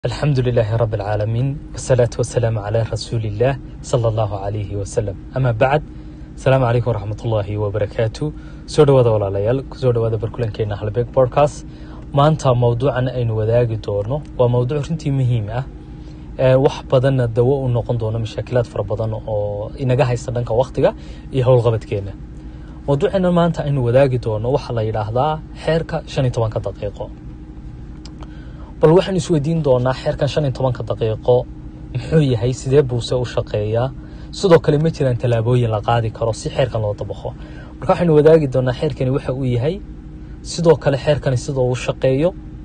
alxamdu lilaahi rabi alcaalamiin wasalaatu wasalaamu calaa rasuuli illaah sala allahu calayhi wasalam amaa bacd asalaamu calaykum waraxmat ullaahi wabarakaatu soo dhowaada walaalayaal kusoo dhowaada barkulankeena halbeeg bodcast maanta mowduucan aynu wadaagi doono waa mowduuc runtii muhiim ah wax badanna dawo u noqon doono mashaakilaad fara badan oo inaga haysta dhanka wakhtiga iyo howlqabadkeena mowduuceena maanta aynu wadaagi doono waxaa la yidhaahdaa xeerka shan iyo tobanka daqiiqo bal waxaan isweydiin doonaa xeerkan shan iyo tobanka daqiiqo muxuu yahay sidee buuse u shaqeeyaa sidoo kale ma jiraan tallaabooyin la qaadi karo si xeerkan loo dabaqo marka waxaynu wadaagi doonaa xeerkani waxa uu yahay sidoo kale xeerkani sidoo uu shaqeeyo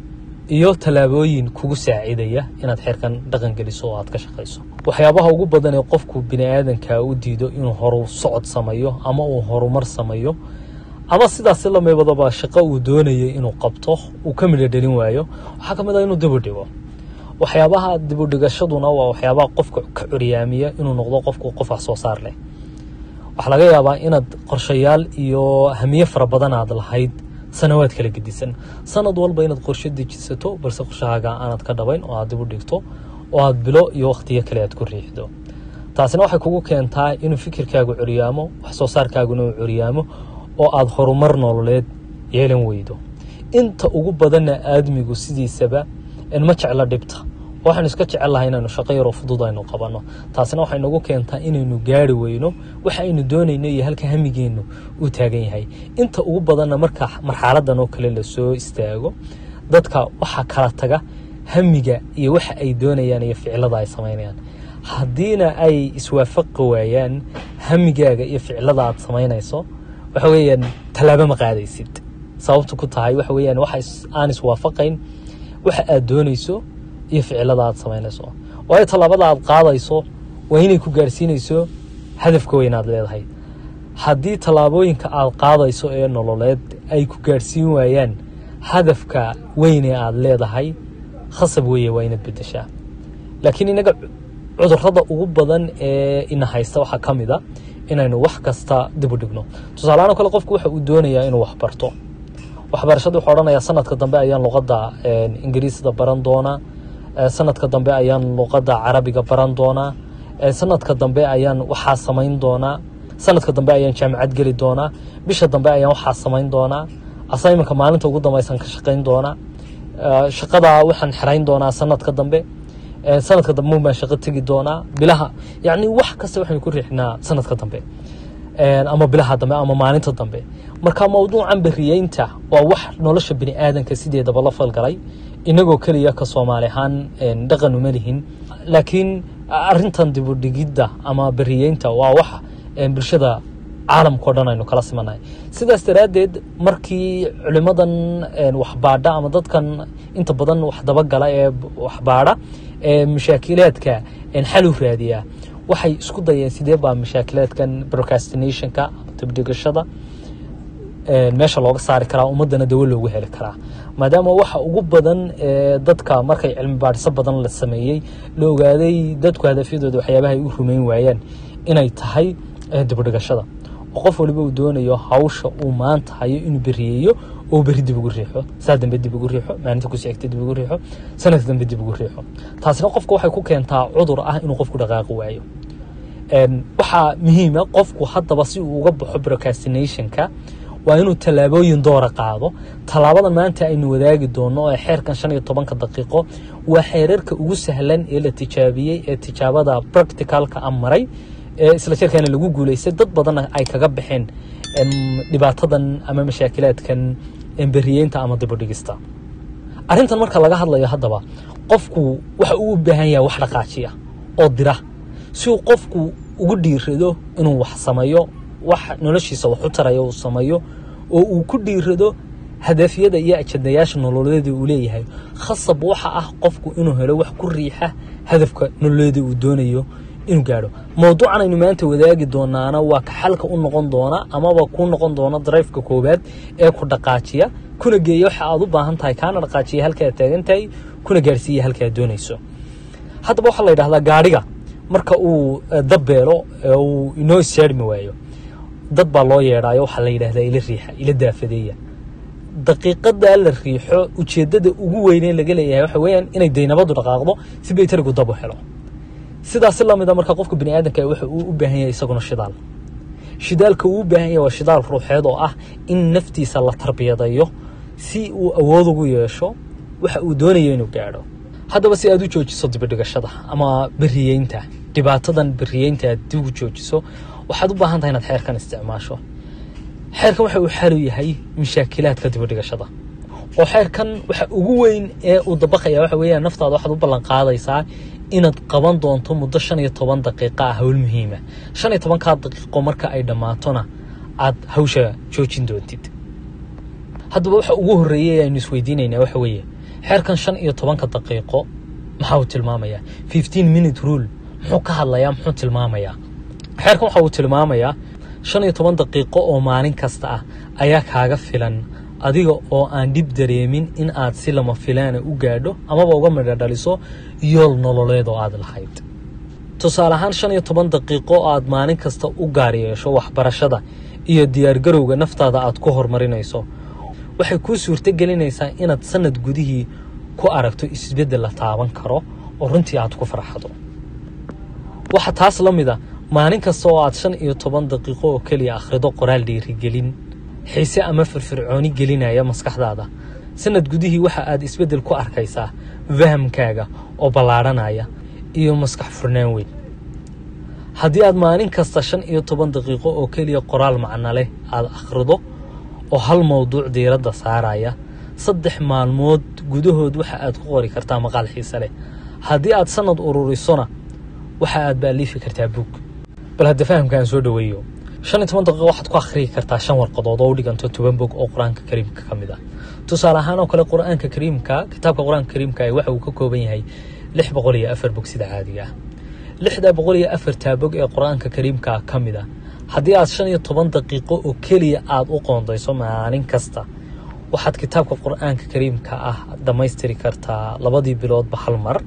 iyo tallaabooyin kugu saacidaya inaad xeerkan dhaqan geliso oo aad ka shaqayso waxyaabaha ugu badan ee qofku bini aadanka u diido inuu horu socod sameeyo ama uu horumar sameeyo ama sidaasi lameebadaba shaqo uu doonayay inuu qabto uu ka midho dhelin waayo waxaa ka mid ah inuu dibu dhigo waxyaabaha dibudhigashaduna waa waxyaabaha qofka ka curyaamiya inuu noqdo qofku qof wax soo saar leh waxaa laga yaabaa inaad qorshayaal iyo hamiye fara badan aad lahayd sanawaad kala gedisan sanad walba inaad qorshe dejisato balse qorshahaaga aanad ka dhabayn oo aad dibu dhigto oo aad bilo iyo wakhtiyo kale aad ku riixdo taasina waxay kugu keentaa inuu fikirkaagu curyaamo wax soo saarkaaguna uu curyaamo oo aada horumar nololeed yeelan weydo inta ugu badanna aadmigu sidiisaba ma jeclo dhibta waxaynu iska jecel lahay inaynu shaqo yaroo fudud aynu qabanno taasina waxay nagu keentaa inaynu gaari weyno waxa aynu doonayno iyo halka hamigeennu uu taagan yahay inta ugu badanna marka marxaladan oo kale lasoo istaago dadka waxaa kala taga hamiga iyo waxa ay doonayaan iyo ficilada ay samaynayaan haddiina ay iswaafaqi waayaan hamigaaga iyo ficilada aad samaynayso waxa weeyaan tallaabo ma qaadaysid sababtu ku tahay waxa weeyaan waxa aan iswaafaqayn waxa aad doonayso iyo ficilada aad samaynayso waayo tallaabada aad qaadayso waa inay ku gaarsiinayso hadafka weyn aad leedahay haddii tallaabooyinka aad qaadayso ee nololeed ay ku gaarsiin waayaan hadafka weyn ee aad leedahay khasab weeye waa inaad bedeshaa laakiin inaga cudurada ugu badan ee ina haysta waxaa ka mid a inaynu wax kasta dib u dhigno tusaalahaan oo kale qofku waxa uu doonayaa inuu wax barto waxbarashada wuxuu odhanayaa sanadka dambe ayaan luqadda ingiriisda baran doonaa sanadka dambe ayaan luqadda carabiga baran doonaa sanadka dambe ayaan waxaa samayn doonaa sanadka dambe ayaan jaamacad geli doonaa bisha dambe ayaan waxaa samayn doonaa assignmentka maalinta ugu dambaysan ka shaqayn doonaa shaqada waxaan xerayn doonaa sanadka dambe sanadka dambe baan shaqo tegi doonaa bilaha yacni wax kasta waxaynu ku riixnaa sanadka dambe ama bilaha dambe ama maalinta dambe marka mowduucan beriyeynta waa wax nolosha bini aadanka sideedaba la falgalay inagoo keliya ka soomaali ahaan dhaqan uma lihin laakiin arintan dibudhigidda ama beriyeynta waa wax bulshada caalamkao dhan aynu kala simanahay sidaas daraaddeed markii culimadan waxbaadha ama dadkan inta badan wax dabagala ee waxbaadha ee mashaakilaadka xal u raadiyaa waxay isku dayeen sidee baa mashaakilaadkan procrastinationka dibdhigashada meesha looga saari karaa ummadana dawo loogu heli karaa maadaama waxa ugu badan dadka markay cilmi baadhiso badan la sameeyey la ogaaday dadku hadafyadooda waxyaabaha ay u rumeyn waayaan inay tahay dibudhigashada oo qof waliba uu doonayo hawsha uu maanta hayo inuu beriyeeyo oo beri dib ugu riixo saa dambe dib ugu riixo maalinta ku sigta dib ugu riixo sanadka dambe dib ugu riixo taasina qofka waxay ku keentaa cudur ah inuu qofku dhaqaaqi waayo waxaa muhiima qofku haddaba si uu uga baxo procrastinationka waa inuu tallaabooyin doora qaado tallaabadan maanta aynu wadaagi doono ee xeerkan shan iyo tobanka daqiiqo waa xeerarka ugu sahlan ee la tijaabiyey ee tijaabada practicalka a maray ee isla jirkaana lagu guulaystay dad badanna ay kaga baxeen dhibaatadan ama mashaakilaadkan beriyeynta ama dibudhigista arrintan marka laga hadlayo haddaba qofku waxa uu u baahan yahay wax dhaqaajiya oo dira si uu qofku ugu dhiirado inuu wax sameeyo wax noloshiisa wax u taraya uu sameeyo oo uu ku dhiirado hadafyada iyo ajadayaasha nololeeda uu leeyahay khasab waxa ah qofku inuu helo wax ku riixa hadafka nololeeda uu doonayo inuu gaadho mowduucan aynu maanta wadaagi doonaana waa ka xalka u noqon doona amaba ku noqon doona darayfka koowaad ee ku dhaqaajiya kuna geeya waxa aad u baahan tahay kaana dhaqaajiya halka aad taagan tahay kuna gaarhsiiya halka aad doonayso haddaba waxaa la yidhahdaa gaadhiga marka uu dabbeelo uu inoo issaarmi waayo dad baa loo yeedhaayo waxaa la yidhahdaa ila riixa ila daafadeeya daqiiqadaa la riixo ujeeddada ugu weynee laga leeyahay waxa weeyaan inay daynabadu dhaqaaqdo si baytarigu dab u helo sidaasi lamida marka qofka bani aadamka waxa uu u baahan yahay isaguna shidaal shidaalka uu u baahan yahay waa shidaal ruuxeed oo ah in naftiisa la tarbiyadayo si uu awood ugu yeesho waxa uu doonayo inuu gaadho haddaba si aad u joojiso dibidhigashada ama beriyeynta dhibaatadan beriyeynta aad dib u joojiso waxaad u baahan tahay inaad xeerkan isticmaasho xeerkan waxa uu xalu yahay mashaakilaadka dibidhigashada oo xeerkan waxa ugu weyn ee uu dabaqaya waxa weeyaan naftaada waxaad u ballan qaadaysaa inaad qaban doonto muddo shan iyo toban daqiiqa ah hawl muhiima shan iyo tobankaa daqiiqo marka ay dhammaatona aad hawsha joojin doontid haddaba waxa ugu horreeyay aynu isweydiinaynaa waxa weeye xeerkan shan iyo tobanka daqiiqo maxaa uu tilmaamayaa fifteen minute rule muxuu ka hadlayaa muxuu tilmaamayaa xeerkan waxa uu tilmaamayaa shan iyo toban daqiiqo oo maalin kasta ah ayaa kaaga filan adiga oo aan dhib dareemin in aad si lama filaana u gaadho amaba uga midho dhaliso yool nololeed oo aad lahayd tusaale ahaan shan iyo toban daqiiqo oo aad maalin kasta u gaar yeesho waxbarashada iyo diyaargarowga naftaada aad ku horumarinayso waxay kuu suurto gelinaysaa inaad sanad gudihii ku aragto isbeddel la taaban karo oo runtii aad ku farxado waxa taas la mid a maalin kasta oo aad shan iyo toban daqiiqo oo keliya akhrido qoraal dhiirigelin xiise ama firfircooni gelinaya maskaxdaada sanad gudihii waxa aad isbeddel ku arkaysaa fahamkaaga oo ballaadhanaya iyo maskax furnaan weyn haddii aad maalin kasta shan iyo toban daqiiqo oo keliya qoraal macno leh aada akhrido oo hal mowduuc diiradda saaraya saddex maalmood gudahood waxa aad ku qori kartaa maqaal xiise leh haddii aad sanad ururisona waxa aad baaliifi kartaa buug bal hadda fahamkaan soo dhaweeyo shan iyo toban daqiiqo waxaad ku akhriyi kartaa shan warqadood oo u dhiganto toban bog oo qur-aanka kariimka ka mid ah tusaale ahaan oo kale qur-aanka kariimka kitaabka qur-aanka kariimka waxa uu ka kooban yahay lix boqol iyo afar bog sida caadiga ah lixda boqol iyo afartaa bog ee qur-aanka kariimka ka mid ah haddii aad shan iyo toban daqiiqo oo keliya aada u qoondayso maalin kasta waxaad kitaabka qur-aanka kariimka ah dhammaystiri kartaa labadii biloodba hal mar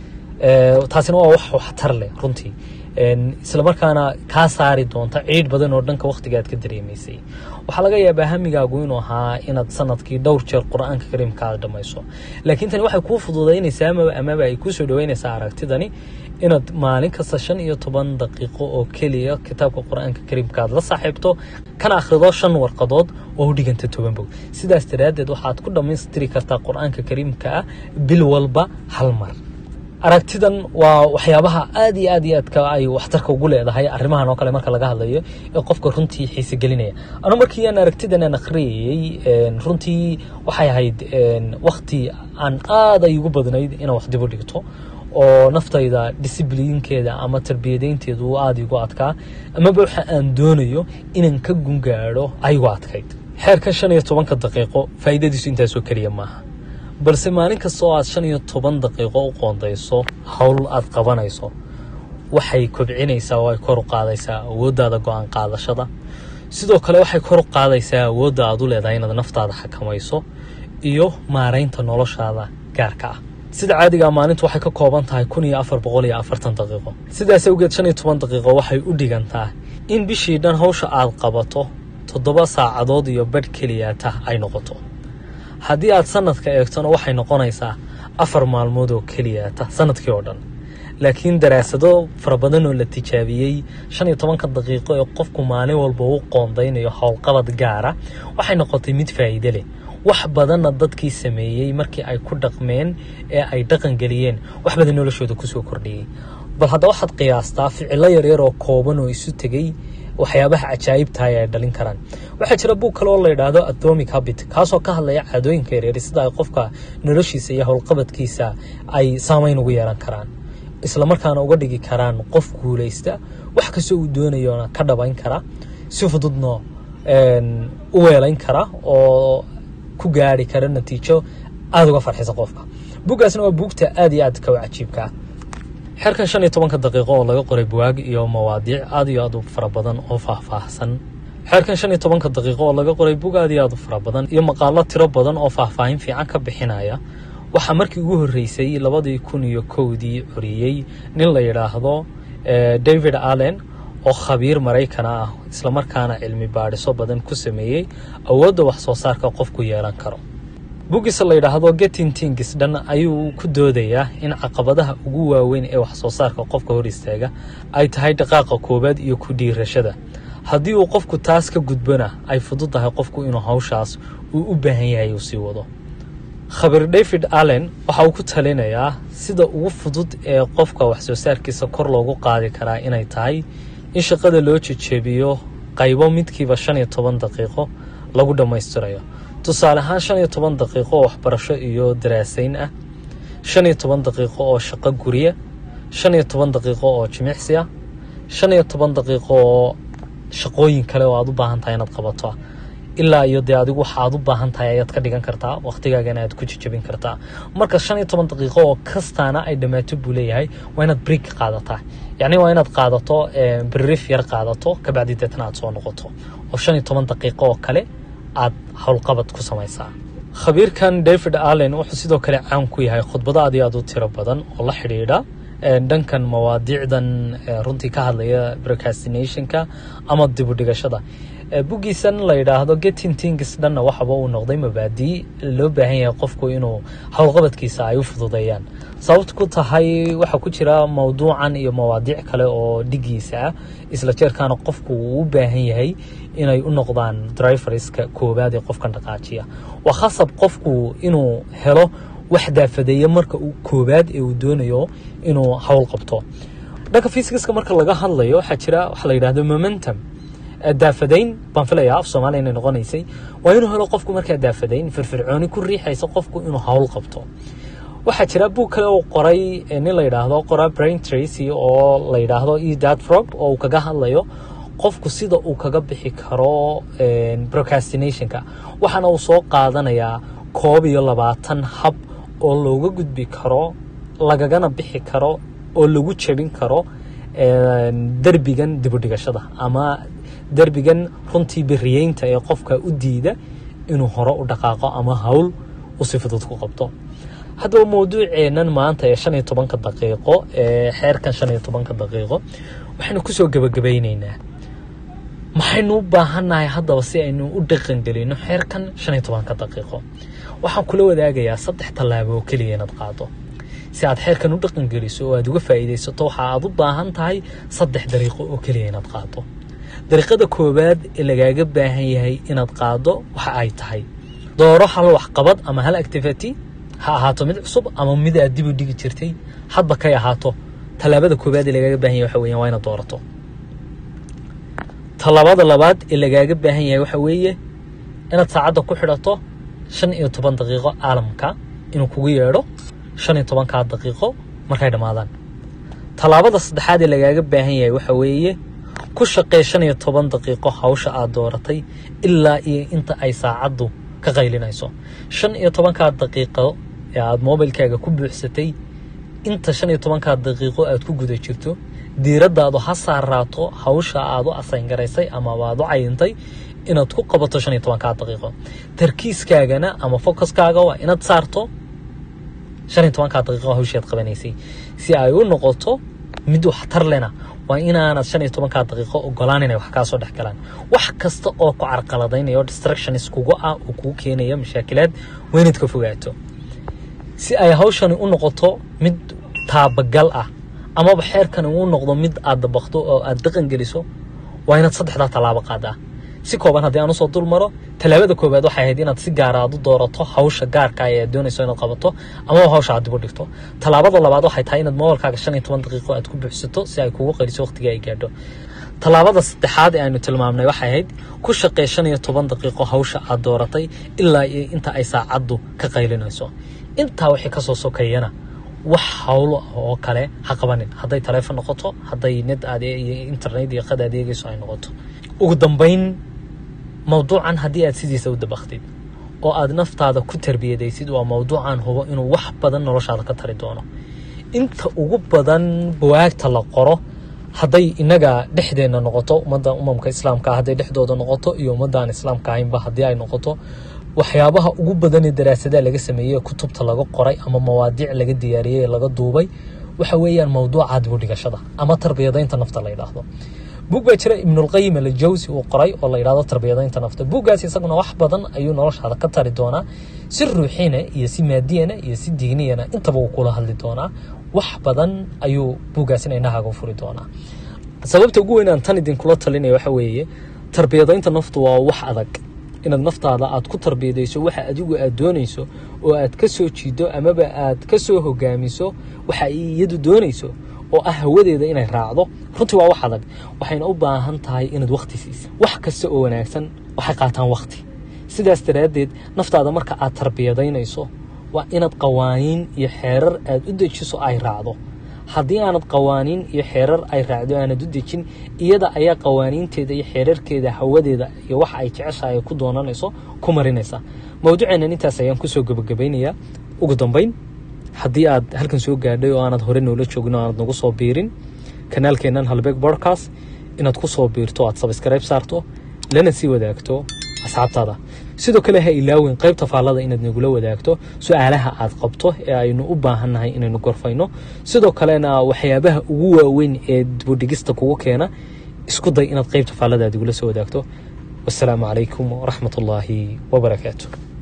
taasina waa wax waxtar leh runtii islamarkaana kaa saari doonta ciidh badan oo dhanka wakhtiga aad ka dareemaysay waxaa laga yaabaa hamigaagu inuu ahaa inaad sanadkii dhowr jeer qur-aanka kariimka aad dhammayso laakiin tani waxay kuu fududaynaysaa amaba amaba ay kuu soo dhaweynaysaa aragtidani inaad maalin kasta shan iyo toban daqiiqo oo keliya kitaabka qur-aanka kariimka aad la saaxiibto kana akhrido shan warqadood oo u dhiganta toban bog sidaas daraaddeed waxaad ku dhammaystiri kartaa qur-aanka kariimka ah bil walba hal mar aragtidan waa waxyaabaha aad iyo aad iyo aadka ay waxtarka ugu leedahay arrimahan oo kale marka laga hadlayo ee qofka runtii xiise gelinaya anu markii aan aragtidan aan akhriyayey runtii waxay ahayd wakti aan aad ay ugu badnayd inaan wax dib u dhigto oo naftayda disiblinkeeda ama tarbiyadeynteedu uu aada igu adkaa amaba waxa aan doonayo inaan ka gungaadho aygu adkayd xeerkan shan iyo tobanka daqiiqo faa'iidadiisu intaasoo keliya maaha balse maalin kasta oo aad shan iyo toban daqiiqo u qoondayso howl aad qabanayso waxay kobcinaysaa oo ay kor u qaadaysaa awooddaada go-aan qaadashada sidoo kale waxay kor u qaadaysaa awoodda aad u leedahay inaad naftaada xakamayso iyo maaraynta noloshaada gaarka ah sida caadigaa maalintu waxay ka kooban tahay kun iyo afar boqol iyo afartan daqiiqo sidaas awgeed shan iyo toban daqiiqo waxay u dhigantaa in bishii dhan hawsha aad qabato toddoba saacadood iyo badh keliyaata ay noqoto haddii aad sanadka eegtona waxay noqonaysaa afar maalmood oo keliyaata sanadkii oo dhan laakiin daraasado fara badan oo la tijaabiyey shan iyo tobanka daqiiqo ee qofku maalin walba u qoondaynayo howlqabad gaara waxay noqotay mid faa'iide leh wax badanna dadkii sameeyey markii ay ku dhaqmeen ee ay dhaqan geliyeen wax badan noloshooda kusoo kordhiyey bal hadda waxaad qiyaastaa ficilo yaryar oo kooban oo isu tegey waxyaabaha cajaa'ibtahay ay dhalin karaan waxaa jira buug kale oo la yidhaahdo atomic habit kaasoo ka hadlaya caadooyinka yaryar sida ay qofka noloshiisa iyo howlqabadkiisa ay saameyn ugu yeelan karaan islamarkaana uga dhigi karaan qof guulaysta wax kastoo uu doonayona ka dhabayn kara si fududna u weelayn kara oo ku gaari kara natiijo aada uga farxisa qofka buuggaasna waa buugta aada iyo aadka u cajiibka ah xerkan shan iyo tobanka daqiiqo oo laga qoray buwaag iyo mawaadiic aad iyo aad u fara badan oo faahfaahsan xeerkan shan iyo tobanka daqiiqo oo laga qoray bug aad iyo aad u fara badan iyo maqaalo tiro badan oo faahfaahin fiican ka bixinaya waxaa markii ugu horreysay labadii kun iyo kowdii coriyey nin la yidhaahdo david allen oo khabiir maraykana ah islamarkaana cilmi baadhiso badan ku sameeyey awoodda wax soo saarka qofku yeelan karo buggiisa la yidhaahdo getting tingis dhan ayuu ku doodayaa in caqabadaha ugu waaweyn ee wax soo saarka qofka hor istaaga ay tahay dhaqaaqa koowaad iyo ku dhiirashada haddii uu qofku taas ka gudbona ay fudud tahay qofku inuu hawshaas uu u baahan yahay uu sii wado khabiir david allen waxa uu ku talinayaa sida ugu fudud ee qofka wax soo saarkiisa kor loogu qaadi karaa inay tahay in shaqada loo jejeebiyo qaybo midkiiba shan iyo toban daqiiqo lagu dhammaystirayo tusaale ahaan shan iyo toban daqiiqo oo waxbarasho iyo daraasayn ah shan iyo toban daqiiqo oo shaqo guriya shan iyo toban daqiiqo oo jimicsi ah shan iyo toban daqiiqo oo shaqooyin kale oo aad u baahan tahay inaad qabato ah ilaa iyo dee adigu waxa aad u baahan tahay ayaad ka dhigan kartaa wakhtigaagana aad ku jejabin kartaa marka shan iyo toban daqiiqo oo kastaana ay dhammaato buu leeyahay waa inaad break qaadataa yacni waa inaad qaadato brief yar qaadato kabacdi deetna aad soo noqoto oo shan iyo toban daqiiqo oo kale aad howlqabad ku samaysaa khabiirkan david allen wuxuu sidoo kale caan ku yahay khudbado aad iyo aad u tiro badan oo la xidhiidha dhankan mawaadiicdan runtii ka hadlaya procrastinationka ama dibudhigashada buggiisan la yidhaahdo getting things dhanna waxaba uu noqday mabaadii loo baahan yahay qofku inuu howlqabadkiisa ay u fududeeyaan sababta ku tahay waxaa ku jira mawduucan iyo mawaadiic kale oo dhigiisa ah isla jeerkaana qofku uu u baahan yahay inay u noqdaan driverska koowaad ee qofkan dhaqaajiya waa khasab qofku inuu helo wax daafadeeya marka uu koowaad ee uu doonayo inuu howl qabto dhanka fysicaska marka laga hadlayo waxaa jira waxa la yidhahdo momentum daafadayn baan filayaa af soomaaliya inay noqonaysay waa inuu helo qofku markaa daafadayn firfircooni ku riixaysa qofku inuu howl qabto waxaa jira buug kale oo qoray nin la yidhaahdo qora brain tracy oo la yidhaahdo e dad frog oo uu kaga hadlayo qofku sida uu kaga bixi karo procrastinationka waxaana uu soo qaadanayaa koob iyo labaatan hab oo looga gudbi karo lagagana bixi karo oo lagu jebin karo derbigan dibudhigashada ama derbigan runtii beriyeynta ee qofka u diida inuu hore u dhaqaaqo ama hawl u si fudud ku qabto haddaba mawduuceennan maanta ee shan iyo tobanka daqiiqo ee xeerkan shan iyo tobanka daqiiqo waxaynu kusoo gebagabayneynaa maxaynu u baahannahay haddaba si aynu u dhaqangelino xeerkan shan iyo tobanka daqiiqo waxaan kula wadaagayaa saddex tallaabo oo keliya inaad qaado si aad xeerkan u dhaqangeliso oo aad uga faa'iidaysato waxa aad u baahan tahay saddex dariiqo oo keliya inaad qaado dariiqada koowaad ee lagaaga baahan yahay inaad qaado waxa ay tahay dooro hal waxqabad ama hal activity ha ahaato mid cusub ama mid aad dib u dhigi jirtay hadba kay ahaato tallaabada koowaad ee lagaaga baahan yahay waxa weeyaan waa inaad doorato tallaabada labaad ee lagaaga baahan yahay waxa weeye inaad saacadda ku xidhato shan iyo toban daqiiqo caalamka inuu kugu yeedho shan iyo tobankaa daqiiqo markay dhammaadaan tallaabada saddexaad ee lagaaga baahan yahay waxa weeye ku shaqee shan iyo toban daqiiqo hawsha aad dooratay ilaa iyo inta ay saacaddu ka qaylinayso shan iyo tobankaa daqiiqo ee aad mobilkaaga ku buuxsatay inta shan iyo tobankaa daqiiqo aad ku guda jirto diiraddaadu ha saaraato hawsha aad u asayngaraysay ama aad u cayintay inaad ku qabato shan iyo tobankaa daqiiqo tarkiiskaagana ama focuskaaga waa inaad saarto shan iyo tobankaa daqiiqo hawshaad qabanaysay si ay u noqoto mid waxtar lena waa inaanad shan iyo tobankaa daqiiqo ogolaan inay wax kaa soo dhex galaan wax kasta oo ku carqaladaynaya oo distractions kugu ah oo kugu keenaya mashaakilaad waa inaad ka fogaato si ay hawshani u noqoto mid taabagal ah amaba xeerkani uu noqdo mid aad dabaqdo oo aad dhaqan geliso waa inaad saddexdaa tallaabo qaadaa si kooban haddii aan usoo dul maro tallaabada koowaad waxay ahayd inaad si gaara aad u doorato hawsha gaarka ee aad doonayso inaad qabato amaba hawsha aad dib u dhigto tallaabada labaad waxay tahay inaad mobilkaaga shan iyo toban daqiiqo aad ku buuxsato si ay kugu qariso waqtiga ay gaadho tallaabada saddexaad ee aynu tilmaamnay waxay ahayd ku shaqee shan iyo toban daqiiqo hawsha aad dooratay ilaa iyo inta ay saacaddu ka qaylinayso intaa wixii kasoo sokeeyana wax hawlo oo kale ha qabanin hadday taleefon noqoto hadday net aad iyo internet iyo qad aad eegayso ay noqoto ugu dambayn mawduucan haddii aad sidiisa u dabaqtid oo aad naftaada ku tarbiyadaysid waa mawduucan hubo inuu wax badan noloshaada ka tari doono inta ugu badan bawaagta la qoro hadday inaga dhexdeenna noqoto ummadda umamka islaamka hadday dhexdooda noqoto iyo ummaddan islaamka ahaynba haddii ay noqoto waxyaabaha ugu badan ee daraasadaha laga sameeyey kutubta laga qoray ama mawaadiic laga diyaariyey laga duubay waxa weeyaan mawduuca dibudhigashada ama tarbiyadaynta nafta la yidhaahdo buug baa jira ibnulqayim aljawsi uu qoray oo la yidhahdo tarbiyadaynta nafta buuggaas isaguna wax badan ayuu noloshaada ka tari doonaa si ruuxina iyo si maadiyana iyo si diiniyana intaba uu kula hadli doonaa wax badan ayuu buuggaasina indhahaaga u furi doonaa sababta ugu weyn aan tan idinkula talinaya waxa weeye tarbiyadaynta naftu waa wax adag inaad naftaada aad ku tarbiyadayso waxa adigu aad doonayso oo aad ka soo jiido amaba aad ka soo hogaamiso waxa ay iyadu doonayso oo ah hawadeeda inay raacdo runtii waa wax adag waxayna u baahan tahay inaad wakti siiso wax kasta oo wanaagsan waxay qaataan wakti sidaas daraaddeed naftaada marka aad tarbiyadaynayso waa inaad qawaaniin iyo xeerar aad u dejiso ay raacdo haddii aanad qawaaniin iyo xeerar ay raacdo aanad u dejin iyada ayaa qawaaniinteeda iyo xeerarkeeda hawadeeda iyo waxa ay jeceshahay ku doonanayso ku marinaysa mawduuceennan intaas ayaan kusoo gebagabaynayaa ugu dambayn haddii aad halkan soo gaadhay oo aanad hore noola joogin oo aanad nagu soo biirin kanaalkeennan halbeeg bodcast inaad ku soo biirto aad sabskribe saarto lana sii wadaagto asxaabtaada sidoo kale ha ilaawin qaybta faallada inaad nagula wadaagto su-aalaha aad qabto ee aynu u baahannahay inaynu gorfayno sidoo kalena waxyaabaha ugu waaweyn ee dibudhigista kugu keena isku day inaad qaybta faallada aad igula soo wadaagto wasalaamu calaykum waraxmat ullaahi wabarakaatu